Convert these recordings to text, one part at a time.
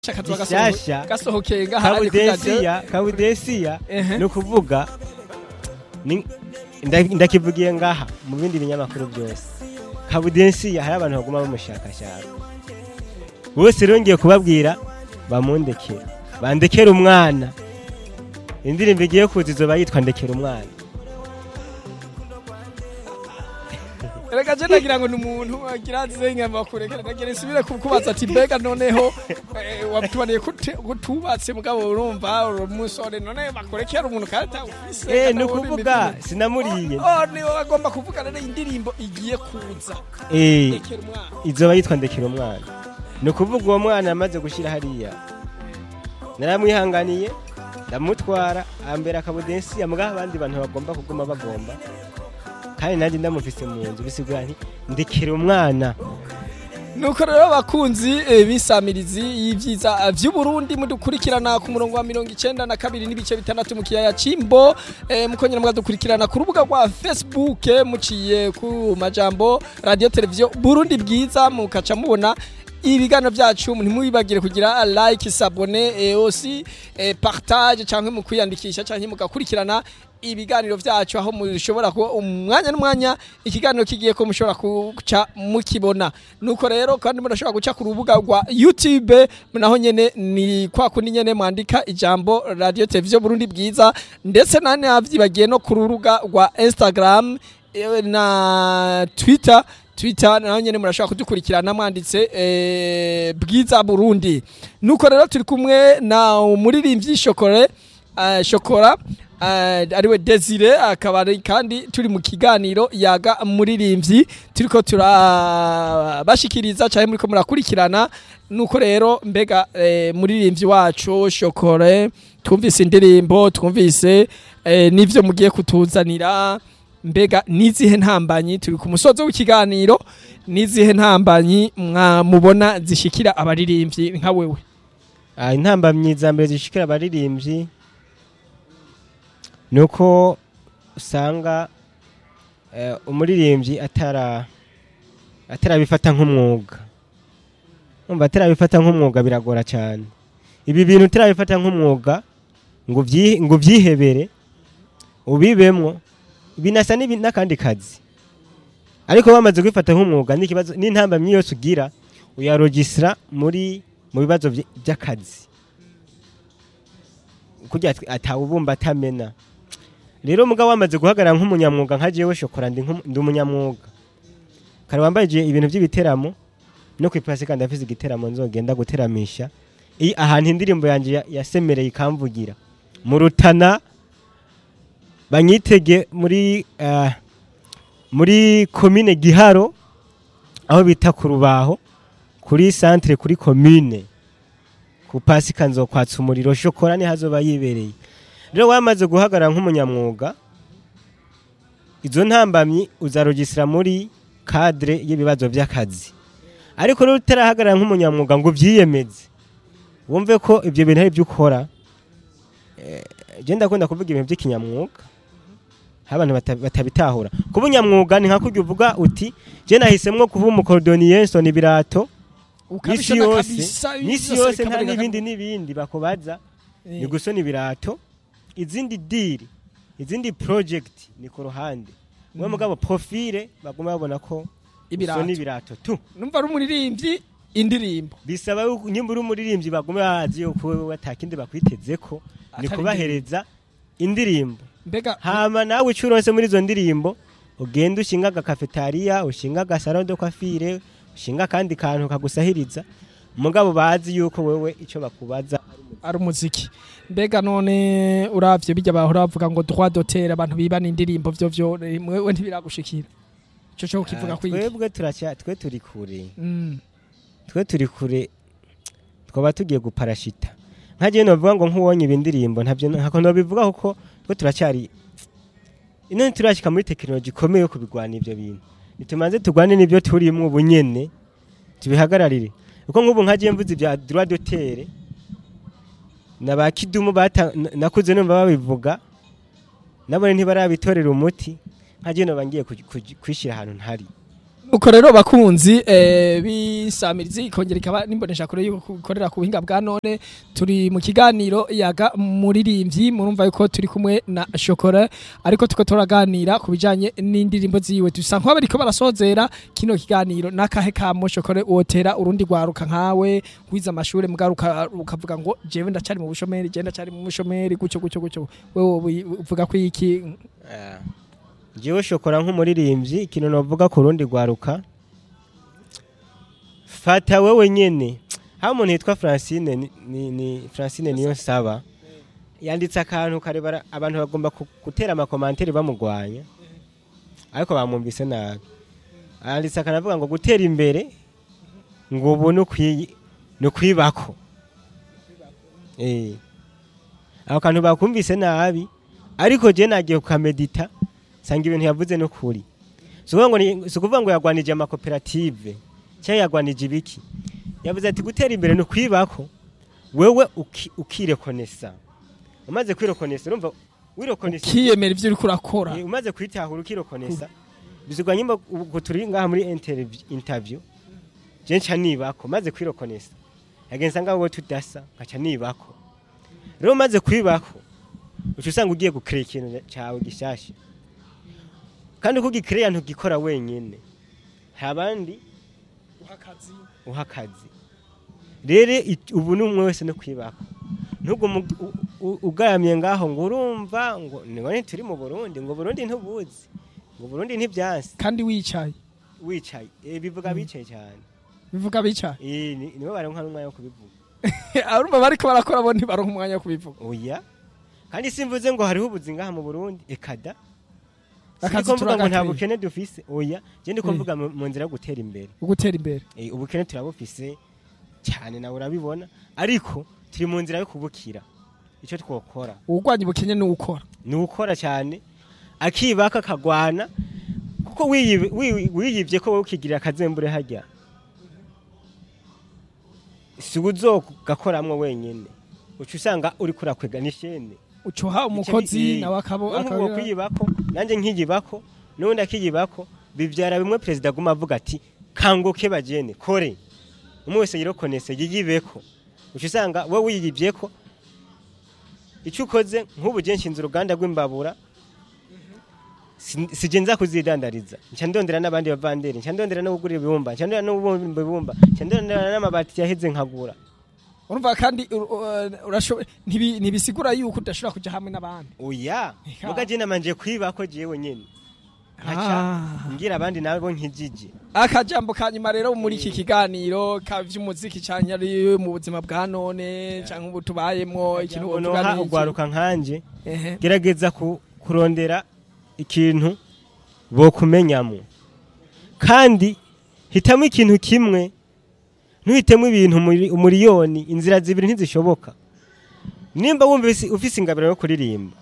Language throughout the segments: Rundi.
Gishasha. gasohokeye ngahari kuri radio kabudesiya kabudesiya Ehe. ni ukuvuga ni- nda- ndakivugiye ngaha mu bindi binyamakuru byose kabudesiya hari abantu baguma bamushakashaka bose rero ngiye kubabwira bamundekere bandekere umwana indirimbo igiye kuza izoba yitwa ndekera umwana reka je nagira ngo ni umuntu agira azizenyama kurekera nagira nsubire kukubaza ati mbega noneho eh, watubaniye kute- kutubatse mugabo urumva uri umusore none bakurekera umuntu kandi atawufise Eh, kandi ni ubundi ukuvuga indirimbo- sinamuriye Oh, niwe bagomba kuvuga rero indirimbo igiye kuza Eh, rekera umwana izoba yitwa ndekera umwana ni ukuvuga uwo mwana yamaze gushyira hariya naramwihanganiye ndamutwara ambera akabudensi mbwa abandi bantu bagomba kuguma bagomba kandi nanjye ndamufise mu nzu bisigura nti ndekera umwana nuko rero abakunzi eh, b'isamirizi y'ivyiza vy'uburundi mudukurikirana ku murongo wa mirongo icenda na kabiri n'ibice bitandatu mu kiyaya c'imbo eh, mukongera mukadukurikirana ku rubuga rwa facebook eh, muciye ku majambo radio televiziyo burundi bwiza mukaca mubona ibiganiro vyacu ntimwibagire kugira like sabone eh, aussi eh, partage canke mu kwiyandikisha canke mugakurikirana ibiganiro vyacu aho mushobora kuba umwanya n'umwanya ikiganiro kigiye ko mushobora kuca mukibona nuko rero kandi murashobora guca ku rubuga rwa youtube naho nyene ni kwa kundi nyene mwandika ijambo radio televiziyo burundi bwiza ndetse nane avyibagiye no ku rubuga rwa instagram eh, na twitter twitter naho nyene murashobora kudukurikirana mwanditse eh, bwiza burundi nuko rero turi kumwe na umuririmbyi shokore uh, shokora uh, ariwe desire akaba ari kandi turi mu kiganiro yaga muririmbyi turiko turabashikiriza cyane muriko murakurikirana nuko rero mbega eh, muririmbyi wacu shokore twumvise indirimbo twumvise eh, n'ivyo mugiye kutuzanira mbega nizihe ntambanyi turi ku musozo w'ikiganiro nizihe ntambanyi mwamubona zishikira abaririmbyi nka wewe Ah, intambamyi za mbere zishikira abaririmbyi ni uko usanga eh, umuririmbyi atara atarabifata nk'umwuga umva atarabifata nk'umwuga biragora cyane ibi bintu utarabifata nk'umwuga ngo ubyi- ngo ubyihebere ubibemwo binasa n'ibi- n'akandi kazi ariko bamaze kubifata nk'umwuga n'ikibazo n'intambamyi yose ugira uyarogisira muri mu bibazo vy- by'akazi kugira ati- atawubumba atamena rero mugabo wamaze guhagarara nk'umunyamwuga nka jewe shokora ndi nk'umu- ndi umunyamwuga kare wambaye ibintu by'ibiteramo no ku ipasika ndafise igiteramo nzogenda guteramisha i ahantu indirimbo yanjye ya- yasemereye ikamvugira mu rutana banyitege muri ah, muri komine giharo aho bita ku rubaho kuri centre kuri commune ku pasika nzokwatsa umuriro shokora ni hazoba yibereye rero wamaze guhagarara nk'umunyamwuga izo ntambamyi uzarogisira muri cadre y'ibibazo by'akazi ariko rero utarahagarara nk'umunyamwuga ngo ubyiyemeze wumve ko ibyo bintu ari byo ukora eh, je ndakunda kuvuga ibintu by'ikinyamwuga aho abantu bata- batabitahura kuba unyamwuga ni nka kurya uvuga uti je nahisemwo kuba umukorodoniye nsona ibirato n'isi Ukabishona yose kabisa, n'isi byose yose nta bikaboneka n'ibindi kabisa. n'ibindi bakubaza Eh. ni gusona ibirato izindi diri izindi project ni ku ruhande we mugabo profile baguma babona ko Ibirato. usona ibirato tu numva ari umuririmbyi indirimbo bisaba yuko nyimba uri umuririmbyi baguma bazi yuko wewe atakindi bakwiteze ko ni Atari kubahereza indirimbo mbega hama nawe icyo uronse muri izo ndirimbo ugenda ushinga agakafetariya ushinga agasaro de kwafire ushinga akandi kantu kagusahiriza mugabo bazi yuko wewe icyo bakubaza ari umuziki mbega none uravye bijya bahora bavuga ngo droit d'auteur abantu bibana indirimbo vyo vyo mwewe ntibiragushikira ico cyo kivuga Ah, kwiki twebwe turacya twe turi kure Mm. twe turi kure twaba tugiye guparashita nka jewe novuga ngo nk'uwonye ibi ndirimbo ntabyo ntako nobivuga kuko twe turacyari ino ntiturashika muri tekinoloji ikomeye yo kubigwana ivyo bintu nitumanze tugwane n'ibyo turimwo ubu nyene tubihagararire kuko nk'ubu nka jewe mvuze ibya droit d'auteur na ba kidumu bata na- nakuze numva babivuga nabone ntibarabitorera umuti nka jewe noba ngiye kuj- kuj- kwishira ahantu ntari uko rero bakunzi eh, bisamirizi ikongera ikaba nimbonesha kure yuko ikorera ku buhinga bwa none turi mu kiganiro yaga muririmbyi murumva yuko turi kumwe na Shokora ariko tuko turaganira ku bijanye n'indirimbo ziwe dusa nko bariko barasozera kino kiganiro nakahe kamo Shokora wotera urundi gwaruka nkawe wiza amashure mugaruka ukavuga ngo jewe ndacari mu bushomeri je ndacari mu bushomeri gucyo gucyo gucyo wewe uvuga ko iki jewe shokora nk'umuririmbyi ikintu navuga ku rundi rwaruka fata wewe nyene haba umuntu yitwa francine ni- ni, ni francine niyo nsaba yanditse akantu karebara abantu bagomba ku- gutera amakomanteri bamugwanya ariko bamwumvise nabi yanditse akantu avuga ngo gutera imbere ngo ubu ni ukwi- ni ukwibako Eh. ako kantu bakumvise nabi ariko je nagiye kukamedita sanga ibintu yavuze no kuri si ukuvuga ngo ni- si ukuvuga ngo yagwanije amakoperative cyangwa yagwanije ibiki yavuze ati gutera imbere ni ukwibako wewe uki- ukirekonesa umaze kwirekonesa urumva wirekonesa kiyemera ivyo uriko urakora Eh, umaze kwitahura ukirokonesa bizigwa nyimba ubwo turi ngaha muri interview- interview je nca nibako maze kwirokonesa yagenza ngaho wowe tudasa nkaca nibako rero maze kwibako uca usanga ugiye gukrea ikintu cawe gishasha kandi uko ugikrea ntugikora wenyene hari abandi uha akazi rero it- ubu ni umwe wese no kwibako ntugume u- u- ugaramye ngaho ngo urumva ngo none turi mu Burundi ngo Burundi ntubuzi ngo Burundi ntibyansi kandi wicaye wicaye eh, bivuga bicaye cyane bivuga bicaye eh ni- nibo baronka n'umwanya wo kubivuga arumva bariko barakora bo ntibaronka umwanya wo kubivuga oya kandi simvuze ngo hariho ubuzi ngaha mu Burundi ekada Akazi Sindiko mvuga ngo nta turagakwiye. bukene dufise oya je ndiko Eh. mvuga mu mu nzira yo gutera imbere ugutera imbere Eh, ubukene turabufise cyane nawe urabibona ariko turi mu nzira yo kubukira icyo twokora uwurwanya ubukene ni uwukora ni ukora cyane akibaka akagwana kuko wiyi- wi- wiyibye ko wowe ukigirira akazembure hajya si uzogakoramwo wenyene uca usanga uri kurakwega n'ishene ucuha umukozi nawe akabo nk'uwo akabira kwiyibako nanjye nkiyibako n'ubundi akiyibako bibyara bimwe perezida aguma avuga ati kanguke bagene kore umwe wese yirokonese yiyibeko uca usanga wowe wiyibyeko icyo ukoze nk'ubu je nshinze uruganda rw'imbabura si- sije nza kuzidandariza nca ndondera n'abandi bavanderi nca ndondera no kugura ibibumba nca ndondera no kubumba ibibumba nca ndondera n'amabati yaheze nkagura urumva kandi ur- ur- urashoboye ntibi- ntibisigura yuko udashobora kuja hamwe n'abandi oya Eka. muga je namanje kwibako jewe nyene nkaca Ah. ngira abandi nabo nkijije akajambo ka nyuma rero muri iki kiganiro ka vy'umuziki canke ari mu buzima bwa none canke ubu tubayemwo ikintu wovuga noha ni iki? ugwaruka nkanje Ehe. gerageza ku- kurondera ikintu bokumenyamo kandi hitamo ikintu kimwe ntuhitemo ibintu muri- umuriyoni inzira zibiri ntizishoboka nimba wumva ufise- ufise ingabiro yo kuririmba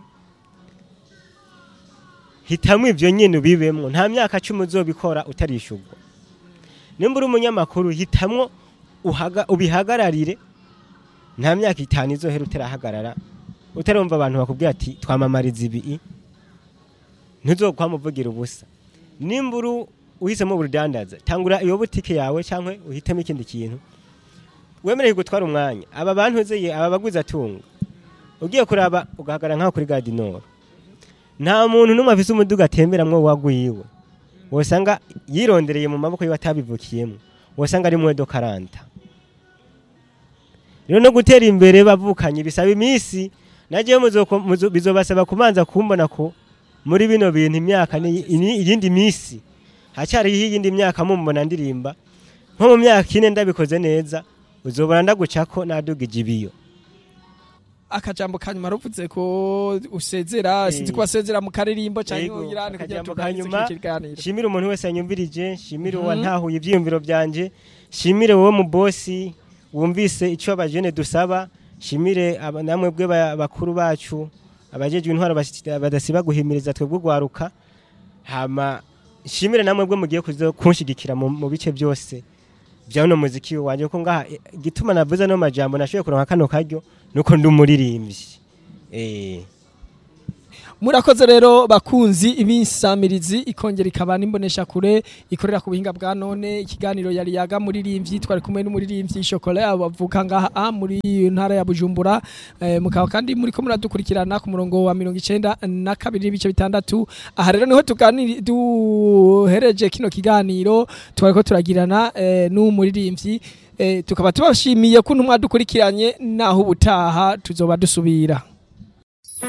hitamo ibyo nyine ubibemwo nta myaka cumi uzobikora utarishurwa nimba uri umunyamakuru hitamwo uhaga- ubihagararire nta myaka itanu izohera utarahagarara utarumva abantu bakubwira ati twamamariza ibi ntuzokwamuvugira ubusa nimba uri uhisemo urudandaza tangura iyo butike yawe cyangwa uhitemo ikindi kintu wemerewe gutwara umwanya aba bantu uzeye aba baguzi atunga ugiye kuraba ugahagarara nk'aho kuri gadinoro nta muntu n'umwe afise umuduga atemberamwo wagwiwe wosanga yirondereye mu maboko yiwe atabivukiyemo wosanga ari mwedo karanta rero no gutera imbere bavukanye bisaba iminsi nagiye bizobasaba kubanza kumbona ko muri bino bintu imyaka ni- ini- iyindi minsi hacyariho iyindi myaka mumbona ndirimba nko mu myaka ine ndabikoze neza uzobona ndagucako naduga ijibiyo akajambo ka nyuma ruvuze ko usezera Eh. sinzi ko wasezera mu karirimbo canke Yego, uyirane kugira akajambo tuganirize ka nyuma, kino kiganiro shimire umuntu wese yanyumvirije shimire Mhm. uwantahuye ibyiyumviro byanje shimire wowe mu bosi wumvise icyo abajene dusaba shimire aba- namwe bwe ba- bakuru bacu abajejwe intwaro basi- badasiba guhimiriza twebwe ugwaruka hama shimire namwe bwe mugiye kuzo kunshigikira mu mu bice byose bya uno muziki wanje ko ngaha eh, igituma navuze no majambo nashoboye kuronka kano karyo nuko ndi umuririmbyi eh murakoze rero bakunzi ibinsamirizi ikongera ikaba n'imbonesha kure ikorera ku buhinga bwa none ikiganiro yari yaga muririmbyi twari kumwe n'umuririmbyi Chocolat bavuka ngaha muri ntara ya Bujumbura eh, mukaba kandi muri ko muradukurikirana ku murongo wa 92 n'ibice bitandatu aha rero niho tuganira duhereje kino kiganiro twariko turagirana eh, n'umuririmbyi eh, tukaba tubashimiye kuntu mwadukurikiranye naho ubutaha tuzoba dusubira